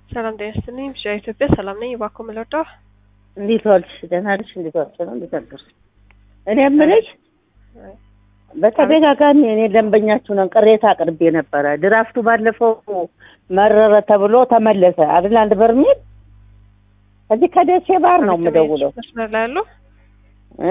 ሰላም ጤና ይስጥልኝ። ብቻ ኢትዮጵያ ሰላም ነኝ። እባክዎ ምን ልርዳው? እንዴት ዋልሽ? ደህና ነሽ? እንዴት ዋልሽ ነው? እንዴት አደርሽ? እኔ የምልሽ በተደጋጋሚ እኔ ደንበኛችሁ ነን ቅሬታ አቅርቤ ነበረ። ድራፍቱ ባለፈው መረረ ተብሎ ተመለሰ አይደል? አንድ በርሜል እዚህ ከደሴ ባር ነው የምደውለው መስመር ላይ ያለው እ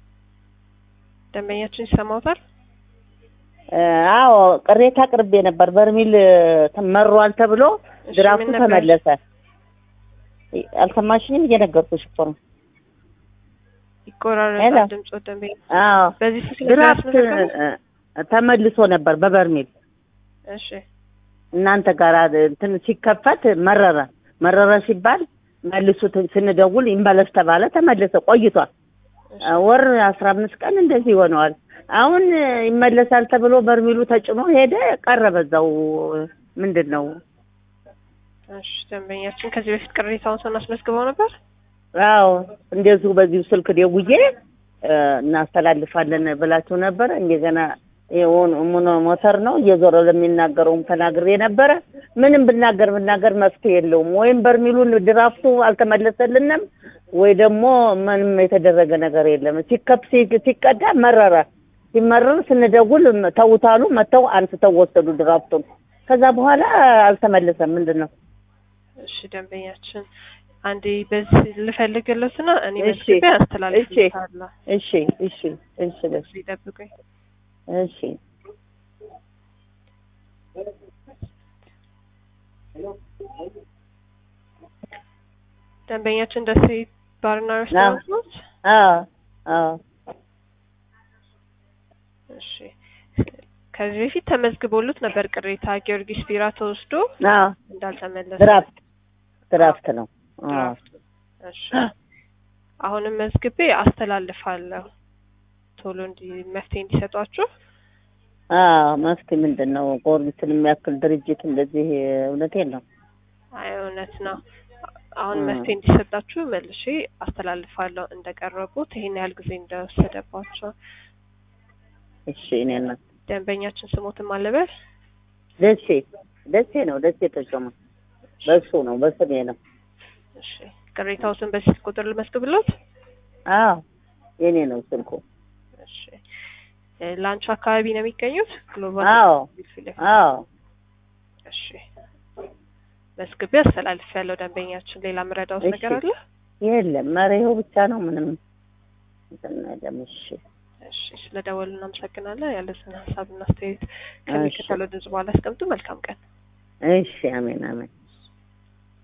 ደንበኛችን ይሰማውታል? አዎ ቅሬታ አቅርቤ ነበር። በርሜል መሯል ተብሎ እሺ፣ ድራፍቱ ምን ነበር? ተመለሰ። አልሰማሽኝም? እየነገርኩሽ እኮ ነው። ይቆራረጣል ሄሎ። ድምጾ ደንበኛ አዎ በዚህ ስልክ ድራፍት ያስመዘገቡ? እ፣ ተመልሶ ነበር በበርሜል እሺ እናንተ ጋር እንትን ሲከፈት መረረ መረረ ሲባል መልሱት ስንደውል ይመለስ ተባለ። ተመለሰ ቆይቷል። እሺ። ወር አስራ አምስት ቀን እንደዚህ ይሆነዋል። አሁን ይመለሳል ተብሎ በርሚሉ ተጭኖ ሄደ ቀረ በዛው ምንድን ነው እሺ ደንበኛችን ከዚህ በፊት ቅሬታውን ስናስመዝግበው ነበር። አዎ እንደዚሁ በዚሁ ስልክ ደውዬ እ፣ እናስተላልፋለን ብላችሁ ነበረ። እንደገና የሆነ ሞኖ- ሞተር ነው እየዞረ ለሚናገረውም ተናግሬ ነበረ። ምንም ብናገር ብናገር መፍትሄ የለውም። ወይም በርሚሉን ድራፍቱ አልተመለሰልንም ወይ ደግሞ ምንም የተደረገ ነገር የለም። ሲከፍ ሲ- ሲቀዳ መረረ። ሲመረር ስንደውል ተውታሉ። መተው አንስተው ወሰዱ ድራፍቱን። ከዛ በኋላ አልተመለሰም። ምንድን ነው እሺ ደንበኛችን አንዴ በዚህ ልፈልግለትና እኔ እሺ፣ መዝግቤ አስተላልፍልታለሁ። እሺ እሺ እሺ በስ ይጠብቁኝ። እሺ ደንበኛችን ደሴ ባርና ሬስቶራንት ነው። አዎ አዎ እሺ ከዚህ በፊት ተመዝግቦሉት ነበር ቅሬታ ጊዮርጊስ ቢራ ተወስዶ አዎ እንዳልተመለሰ ድራፍት ድራፍት ነው። አዎ ድራፍቱ። እሺ አሁንም መዝግቤ አስተላልፋለሁ ቶሎ እንዲ መፍትሄ እንዲሰጧችሁ። አዎ መፍትሄ ምንድን ነው? ጊዮርጊስን የሚያክል ድርጅት እንደዚህ እውነቴን ነው። አይ እውነት ነው። አሁን እ። መፍትሄ እንዲሰጣችሁ መልሼ አስተላልፋለሁ እንደቀረቡት ይሄን ያህል ጊዜ እንደወሰደባቸው። እሺ እኔ እና ደንበኛችን ስሞትም አለበል ደሴ ደሴ ነው ደሴ ተሾመ በሱ ነው በስሜ ነው። እሺ ቅሬታዎትን በስልክ ቁጥር ልመዝግብሎት። አዎ የኔ ነው ስልኩ። እሺ እ፣ ላንቹ አካባቢ ነው የሚገኙት ግሎባል አዎ ፊት ለፊት። አዎ እሺ መዝግቤ አስተላልፍ ያለው ደንበኛችን ሌላ ምረዳውት እሺ። ነገር አለ? የለም ኧረ ይኸው ብቻ ነው ምንም እንትን የለም። እሺ እሺ ስለደወሉ እናመሰግናለን። ያለትን ሀሳብና አስተያየት ከሚከተለው ድምጽ በኋላ አስቀምጡ። መልካም ቀን። እሺ አሜን አሜን